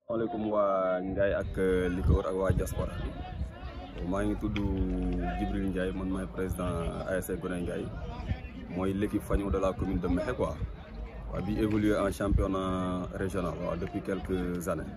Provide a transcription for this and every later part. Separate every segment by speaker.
Speaker 1: maaleykum waa Ngaye ak li ko wër ak waa diaspora bi maa ngi tudd Djibril Ndiaye man maay président ASC Goney Ngaye mooy l'équipe fanion de la commune de Mékhé quoi waa bi évolué en championnat régional waaw depuis quelques années.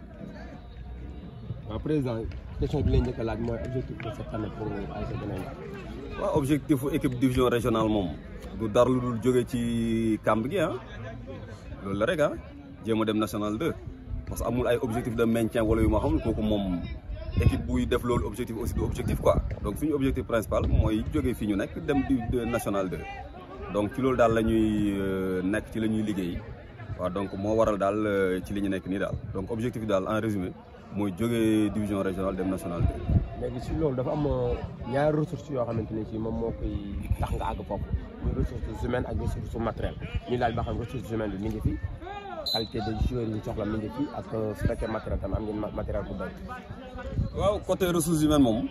Speaker 2: waaw président question bi lay njëkk a laaj mooy objectif de cette année pour ASC Goney Ngaye.
Speaker 1: waaw objectif équipe division régionale moom du dara lu dul jóge ci kamb gi ah loolu la rek ah jéem a dem national 2 parce que amul ay objectif de maintien wala yu ma xamul kooku moom équipe buy def loolu objectif aussi du objectif quoi donc suñu objectif principal mooy jóge fii ñu nekk dem di national 2 donc ci loolu daal la ñuy nekk ci la ñuy liggéey waaw donc moo waral daal ci li ñu nekk nii daal donc objectif daal en résumé mooy jóge division régionale dem national 2.
Speaker 2: léegi si loolu dafa am ñaari ressources yoo xamante ne si moom moo koy tax nga àgg foofu muy ressources humaines ak ressources matérielles ñu laaj ba xam ressources humaines bi mi ngi fi qualité de joueurs yi ñu soxla mi ngi fi ak su fekkee matériel tam am ngeen matériel bu doy.
Speaker 1: waaw côté ressources humaines moom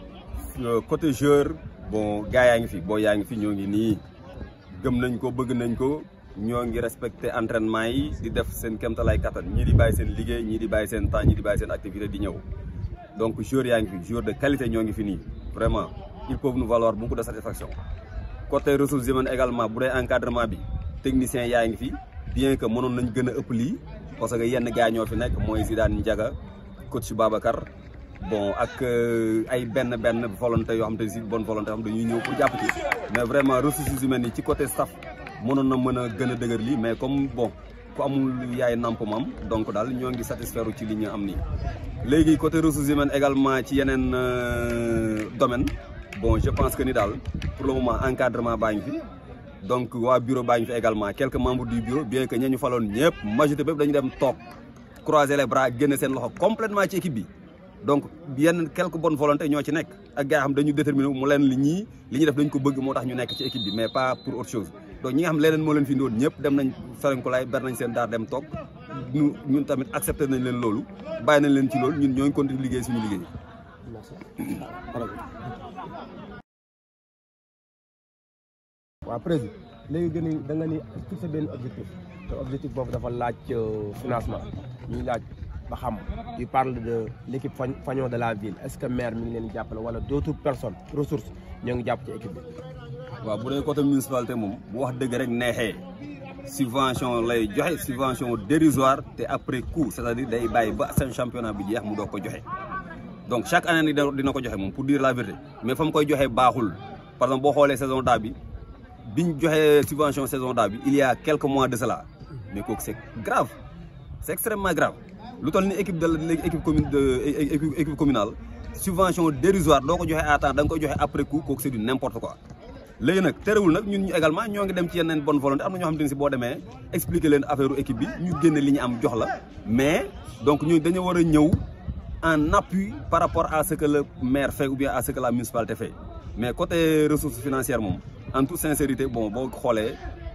Speaker 1: côté joueur bon gars yaa ngi fi boo yaa ngi fi ñoo ngi nii gëm nañ ko bëgg nañ ko ñoo ngi respecté entraînement yi di def seen kéemtalaay kattan ñii di bàyyi seen liggéey ñii di bàyyi seen temps ñii di bàyyi seen activité di ñëw. donc joueurs yaa ngi fi joueurs de qualité ñoo ngi fi nii vraiment ils peuvent nous valoir beaucoup de satisfaction côté ressources humaines également bu dee encadrement bi technicien yaa ngi fi bien que mënoon nañ gën a ëpp lii parce que yenn gars ñoo fi nekk mooy Zidane Ndiaga coach Babacar bon ak ay benn benn volonté yoo xam te si bonne volonté yoo xam dañuy ñëw pour jàpp ci mais vraiment ressources humaines yi ci côté staff mënoon na mën a gën a dëgër lii mais comme bon ku amul yaay namp mam donc daal ñoo ngi satisfaire ci li ñu am nii léegi côté ressources humaines également ci yeneen domaine bon je pense que ni daal pour le moment encadrement baa ngi fi donc waa bureau baa ngi fi également quelques membres du bureau bien que ña ñu faloon ñëpp majorité bépp dañu dem toog croiser les bras génne seen loxo complètement ci équipe bi donc yenn quelques bonnes volontés ñoo ci nekk ak gars xam dañu déterminé mu leen li ñii li ñu def dañ ko bëgg moo tax ñu nekk ci équipe bi mais pas pour autre chose donc ñi nga xam leneen moo leen fi ndoon ñëpp dem nañ ferenkulaay ber nañ seen daar dem toog ñu ñun tamit accepté nañ leen loolu bàyyi nañ leen ci loolu ñun ñooy continuer liggéey suñu liggéey.
Speaker 2: waaw président léegi gën a da nga ni fixé benn objectif te objectif boobu dafa laaj financement ñuy laaj ba xam tu parles de l' équipe fanion de la ville est ce que maire mi ngi leen jàppale wala d' autres personnes ressources ñoo ngi jàpp ci équipe bi.
Speaker 1: waaw bu dee côté municipalité moom bu wax dëgg rek neexee subvention lay joxe subvention dérisoire te après coup c'est-à-dire day bàyyi ba seen championnat bi jeex mu doog ko joxe donc chaque année ni dina ko joxe moom pour dire la vérité mais fa mu koy joxe baaxul par exemple boo xoolee saison daa bi biñ joxe subvention saison daa bi il y a quelques mois de cela mais kooku c'est grave c'est extrêmement grave lu toll ni équipe de léegi équipe commune de équipe communale subvention dérisoire doo ko joxe à temps da nga koy joxe après coup kooku c'est du n'importe quoi léegi nag terewul nag ñun ñu également ñoo ngi dem ci yeneen bonne volonté am na ñoo xam te ne si boo demee expliquer leen affaire équipe bi ñu génne li ñu am jox la mais donc ñu dañu war a ñëw en appui par rapport à ce que le maire fait ou bien à ce que la municipalité fait mais côté ressources financières moom en toute sincérité bon boo xoolee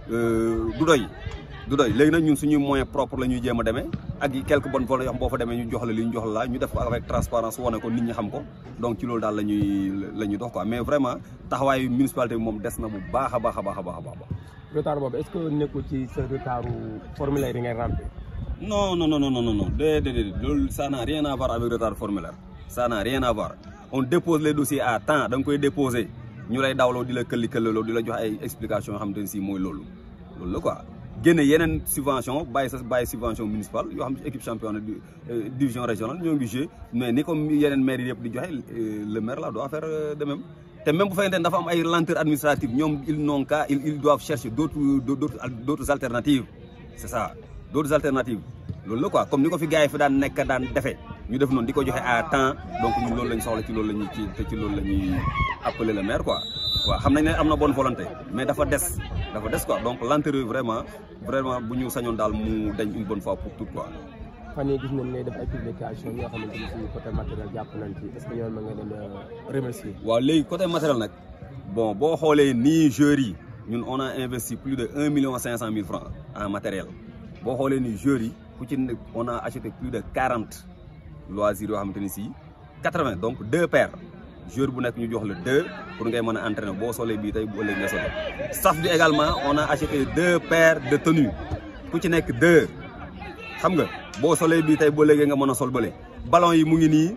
Speaker 1: du doy du doy léegi nag ñun suñuy moyen propre la ñuy jéem a demee ak quelques bonnes volontés yoo xam boo fa demee ñu jox la li ñu jox la ñu def ko avec transparence wane ko nit ñi xam ko donc ci loolu daal la ñuy la ñuy dox quoi mais vraiment taxawaayu municipalité bi moom des na bu baax a baax a baax a baax a baax.
Speaker 2: retard boobu est-ce que nekkul ci sa retardu formulaire yi ngay remplir.
Speaker 1: non non non non non non déedéet loolu ça n'a rien à voir avec retard formulaire ça n'a rien à voir on dépose les dossiers à temps da nga koy déposer ñu lay dawloo di la këlli këllaloo di la jox ay explications yoo xam te ne si mooy loolu loolu la quoi. génne yeneen subvention bàyyi sa bàyyi subvention municipale yoo xam ne équipe championne division régionale ñoo ngi joué mais ni comme yeneen maire yi yëpp di joxe le maire là doit faire de même te même bu fekkente ne dafa am ay lenteur administrative ñoom ils n'ont qu'à ils doivent chercher d'autres d'autres d'autres alternatives c'est ça d'autres alternatives loolu la quoi comme ni ko fi gars yi fi daan nekk daan defee ñu def noonu di ko joxe à temps donc ñun loolu lañ soxla ci loolu la ñuy ci te ci loolu la ñuy appeler le maire quoi waaw xam nañ ne am na bonne volonté mais dafa des dafa des quoi donc lenteur vraiment vraiment bu ñu sañoon daal mu dañ une bonne fois pour tout quoi.
Speaker 2: fan yii gis nañ ngay def ay publication yoo xamante ni si côté matériel jàpp nañ ci est-ce que yow ma nga leen remercier.
Speaker 1: waaw léegi côté matériel nag bon boo xoolee nii joueurs yi ñun on a investi plus de un million cinq cent mille francs en matériel boo xoolee nii joueurs yi ku ci nekk on a acheté plus de quarante loisirs yoo xamante ni si quatre-vingts donc deux paires. joueur bu nekk ñu jox la deux pour ngay mën a entraîner boo solee bii tey bu ëllëg nga solee staff bi également on a acheté deux paires de tenues ku ci nekk deux xam nga boo solee bii tey boo léegi nga mën a sol bële ballon yi mu ngi nii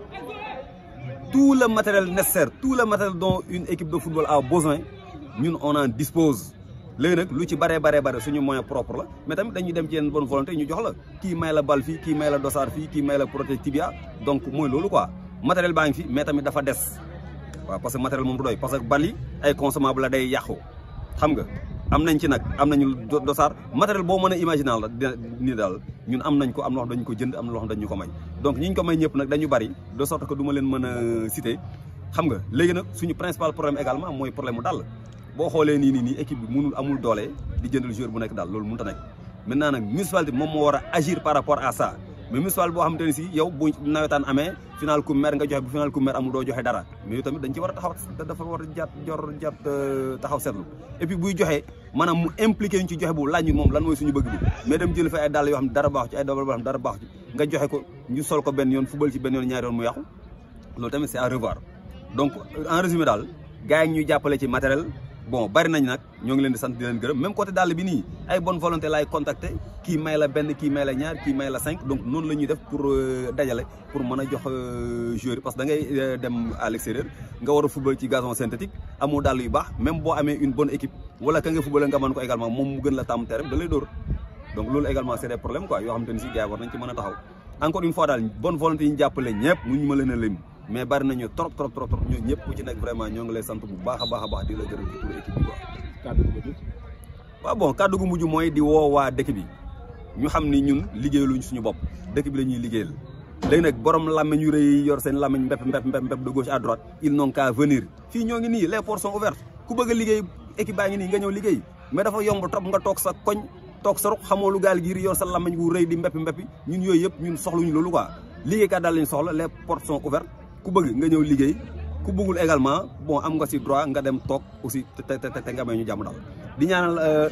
Speaker 1: tout le matériel nécessaire tout le matériel dont une équipe de football a besoin ñun on en dispose léegi nag lu ci baree baree bare suñu moyen propre la mais tamit dañuy dem ci yenn bonne volonté ñu jox la kii may la bal fii kii may la dossard fii kii may la protège tibia donc mooy loolu quoi matériel baa ngi fi mais tamit dafa des waaw parce que matériel moom du doy parce que bal yi ay consommable la day yàqu xam nga am nañ ci nag am nañu dossard matériel boo mën a imaginer la nii daal ñun am nañ ko am na loo xam dañu ko jënd am na loo xam dañu ko may donc ñi ñu ko may ñëpp nag dañu bari de sorte que du ma leen mën a citer xam nga léegi nag suñu principal problème également mooy problème mu dàll boo xoolee nii nii nii équipe bi mënul amul doole di jëndal joueur bu nekk daal loolu mënut a nekk maintenant nag municipalité moom moo war a agir par rapport à ça mais municipal boo xamante ne si yow bu nawetaan amee final ku mer nga joxe bu final ku mer amul doo joxe dara mais yow tamit dañ ci war a taxaw dafa war a jàpp jor jàpp taxaw seetlu et puis buy joxe maanaam mu impliqué ñu ci joxe bu laaj ñu moom lan mooy suñu bëgg bi mais dem jël fa ay dàll yoo xam ne dara baaxu ci ay dàll yoo xam ne dara baaxu ci nga joxe ko ñu sol ko benn yoon football ci benn yoon ñaari yoon mu yàqu loolu tamit c'est à revoir donc en résumé daal gars yi ñuy jàppale ci matériel bon bari nañ nag ñoo ngi leen di sant di leen gërëm même côté dàll bi nii ay bonne volonté laay contacter kii may la benn kii may la ñaar kii may la cinq donc noonu la ñuy def pour dajale pour mën a jox joueur yi parce que da ngay dem à l'extérieur nga war a football ci gazon synthétique amoo dàll yu baax même boo amee une bonne équipe wala ka nga football nga mën ko également moom mu gën la tàmm terrain da lay dóor donc loolu également c'est des problèmes quoi yoo xamante ni si gars yi war nañ ci mën a taxaw encore une fois daal bonne volonté yi ñu jàppale ñëpp mu ñu ma leen a lim mais bari nañu trop trop trop trop ñoo ñëpp ku ci nekk vraiment ñoo ngi lay sant bu baax a baax a baax di la gërëm ci pour équipe bi quoi.
Speaker 2: kàddu gu mujj.
Speaker 1: waaw bon kàddu gu mujj mooy di woo waa dëkk bi ñu xam ni ñun liggéeyaluñ suñu bopp dëkk bi la ñuy liggéeyal léegi nag borom làmmiñ yu rëy yor seen làmmiñ mbépp mbépp mbépp mbépp de gauche à droite ils n'ont qu'à venir fii ñoo ngi nii les portes sont ouvertes ku bëgg a liggéey équipe baa ngi nii nga ñëw liggéey mais dafa yomb trop nga toog sa koñ toog sa ruq xamoo lu gaal giir yor sa làmmiñ wu rëy di mbépp mbéppi ñun yooyu yëpp ñun soxluñu loolu quoi liggéeykat daal lañ soxla les portes sont ouvertes ku bëgg nga ñëw liggéey ku bëggul également bon am nga ci droit nga dem toog aussi te te te nga may ñu jàmm daal di ñaanal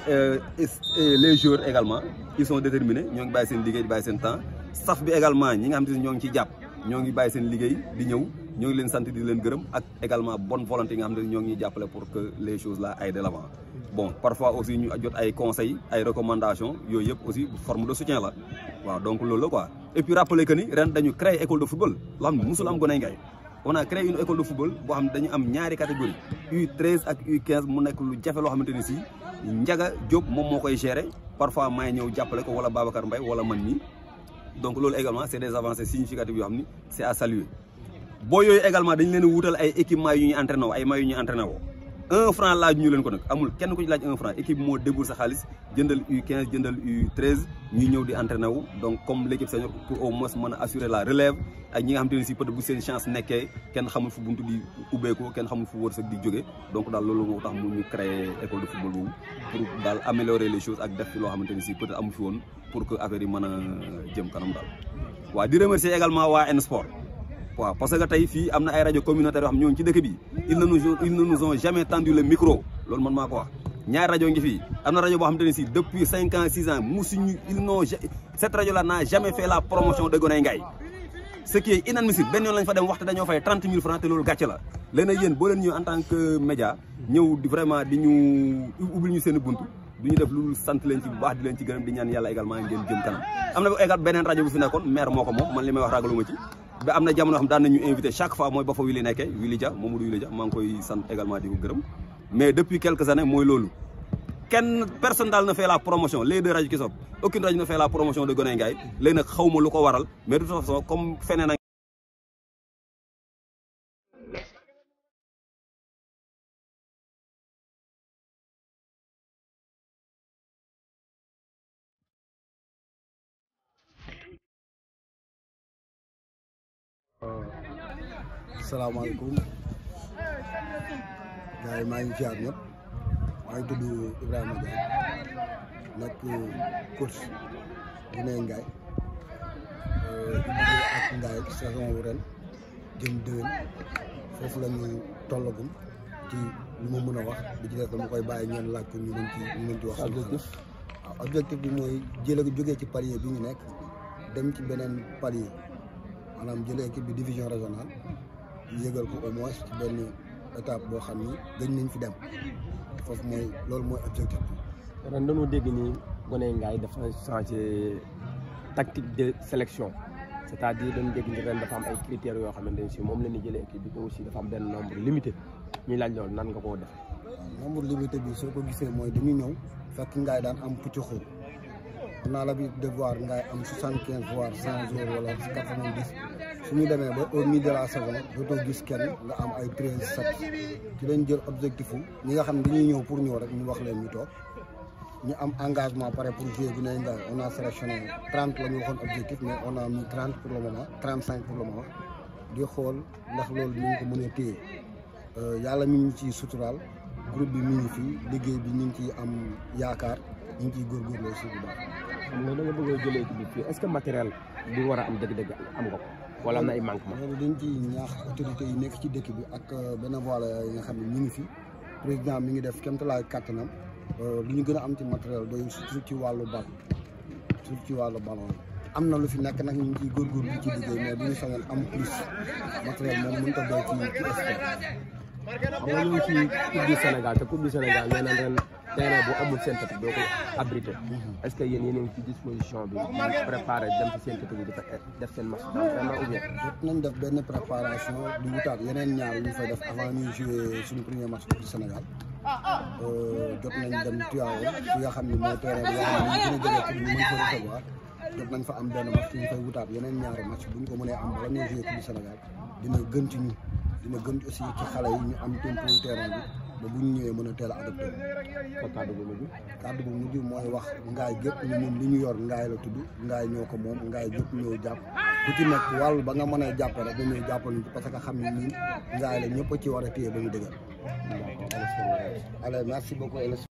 Speaker 1: les joueurs également ils sont déterminés ñoo ngi bàyyi seen liggéey di bàyyi seen temps staff bi également ñi nga xam te ne ñoo ngi ci jàpp ñoo ngi bàyyi seen liggéey di ñëw ñoo ngi leen sant di leen gërëm ak également bonne volonté yi nga xam ne ñoo ngi ñuy jàppale pour que les choses là aillent de l'avant bon parfois aussi ñu jot ay conseils ay recommandations yooyu yëpp aussi forme de soutien la waaw donc loolu la quoi et puis rappeler que ni ren dañu créer école de football loo xam ne musul am Goney Ngaye on a créé une école de football boo xam ne dañu am ñaari catégorie U13 ak U15 mu nekk lu jafe loo xamante ni si Ndiaga Diop moom moo koy gérer parfois may ñëw jàppale ko wala Babacar Mbaye wala man nii donc loolu également c'est des avancées significatives yoo xam ni c'est à saluer boo yooyu également dañu leen a wutal ay équipements yu ñuy entraîné woo ay maillots yu ñuy entraîné woo un franc laaj ñu leen ko nag amul kenn ku ci laaj un franc équipe moo débul sa xaalis jëndal U15 jëndal U13 ñuy ñëw di entraîné wu donc comme l'équipe senior pour au moins mën a assurer la relève ak ñi nga xamante ne si peut-être bu seen chance nekkee kenn xamul fu buntu di ubbeekoo kenn xamul fu wërsëg di jóge donc daal loolu moo tax mu ñu créer école de football boobu pour daal améliorer les choses ak def fi loo xamante ne si peut-être amu fi woon pour que affaire yi mën a jëm kanam daal waaw di remercier également waa N Sport waaw parce que tey fii am na ay rajo communautaire yoo xam ñoo ngi ci dëkk bi ils ne nous ils ne nous ont jamais tendu le micro loolu man maa ko wax ñaari rajo ngi fii am na rajo boo xamante ne si depuis cinq ans six ans musuñu ils n'ont cette rajo là n'a jamais fait la promotion de Goney Ngaye ce qui est inadmissible benn yoon lañ fa dem waxte dañoo fay trente mille francs te loolu gàcce la léegi nag yéen boo leen ñëw en tant que média ñëw di vraiment di ñu ubbil ñu seen buntu du ñu def lu sant leen ci bu baax di leen ci gërëm di ñaan yàlla également ngeen jëm kanam am na égal beneen rajo bu fi nekkoon maire moo ko moom man li may wax ragaluma ci ba am na jamono xam daan nañu invité chaque fois mooy ba fa Willy nekkee Willy Dia Mamadou Willy Dia maa ngi koy sant également di ko gërëm mais depuis quelques années mooy loolu kenn personne daal na fait la promotion les deux rajo ki soog aucune rajo na fait la promotion de Goney Ngaye léegi nag xaw ma lu ko waral mais de toute façon comme feneen ak
Speaker 3: salaamaaleykum gars yi maa ngi ziar ñëpp maa ngi tudd Ibrahima Ndiaye nekk coach Goney Ngaye di liggéey ak Ngaye saison wu ren jëm déwén foofu la ñu tollagum ci lu ma mën a wax di ci def dama koy bàyyi ñeen laaj ko ñu mën ci ñu mën ci wax objectif waaw objectif bi mooy jële jógee ci palier bi ñu nekk dem ci beneen palier maanaam jëlee équipe bi division régionale yëgal ko au moins ci benn étape boo xam ni gëj nañ fi dem foofu mooy loolu mooy objectif bi.
Speaker 2: ren dañoo dégg ni Goney Ngaye dafa changé tactique de sélection c'est-à-dire dañu dégg ni ren dafa am ay critères yoo xamante ne si moom la ñuy jëlee équipe bi te aussi dafa am benn nombre limité ñuy laaj loolu nan nga koo def.
Speaker 3: waaw nombre limité bi soo ko gisee mooy dañuy ñëw fekk ngaay daan am pucc xóot on a l'habitude de voir ngaay am soixante quinze voire cent jours wala quatre vingt dix su ñu demee ba au milieu de la saison dootoo gis kenn nga am ay treize sept ci lañ jël objectif wu ñi nga xam ne dañuy ñëw pour ñëw rek ñu wax leen ñu toog ñu am engagement pare pour jouer bi nay ngaay on a sélectionné trente la ñu waxoon objectif mais on a mis trente pour le moment trente cinq pour le moment di xool ndax loolu ñu ngi ko mën a téye yàlla mi ngi ciy suturaal groupe bi mi ngi fii liggéey bi ñu ngi ciy am yaakaar ñu ngi ciy góorgóorlu aussi bu baax.
Speaker 2: xam nga da nga bëgg a jëlee équipe bi fii est-ce que matériel bi war a am dëgg-dëgg am nga ko wala am na ay manquement.
Speaker 3: loolu dañ ciy ñaax autorités yi nekk ci dëkk bi ak bénévoles yi nga xam ne ñu ngi fi président mi ngi def kéemtalaay kàttanam lu ñu gën a am ci matériel doy surtout ci wàllu bal surtout ci wàllu ballon yi. am na lu fi nekk nag ñu ngi ciy góorgóorlu ci liggéey mais bu ñu sañoon am plus matériel moom mënut a doy ci ci sport.
Speaker 2: xam nga ñu ngi ci coupe du Sénégal te coupe du Sénégal nee na ren terrain bu amul synthétique doo ko abrité est-ce que yéen yéen a ngi ci disposition bi di préparé dem ci synthétique bi di fa def seen match d'entraînement ou bien.
Speaker 3: jot nañ def benn préparation di wutaat yeneen ñaar yu ñu fay def avant ñuy jouer suñu premier match coupe du Sénégal jot nañ dem Tivaouane fi nga xam ne mooy terrain bi nga xam ne ñu gën a jege pour ñu mën ko recevoir jot nañ fa am benn match ñu fay wutaat yeneen ñaari match bu ñu ko mënee am bala ñuy jouer coupe du Sénégal dina gën ci ñu dina gën aussi ci xale yi ñu am tempo terrain bi ba bu ñu ñëwee mën a teel a adopté
Speaker 2: ko kàddu bu mujj.
Speaker 3: kàddu bu mujj mooy wax ngaay gépp ni moom li ñu yor ngaay la tudd ngaay ñoo ko moom ngaay gépp ñëw jàpp ku ci nekk wàllu ba nga mën a jàpp rek dañuy jàppal ñu parce que xam ne ñun ngaay la ñëpp a ci war a téye ba ñu dëgër allez merci beaucoup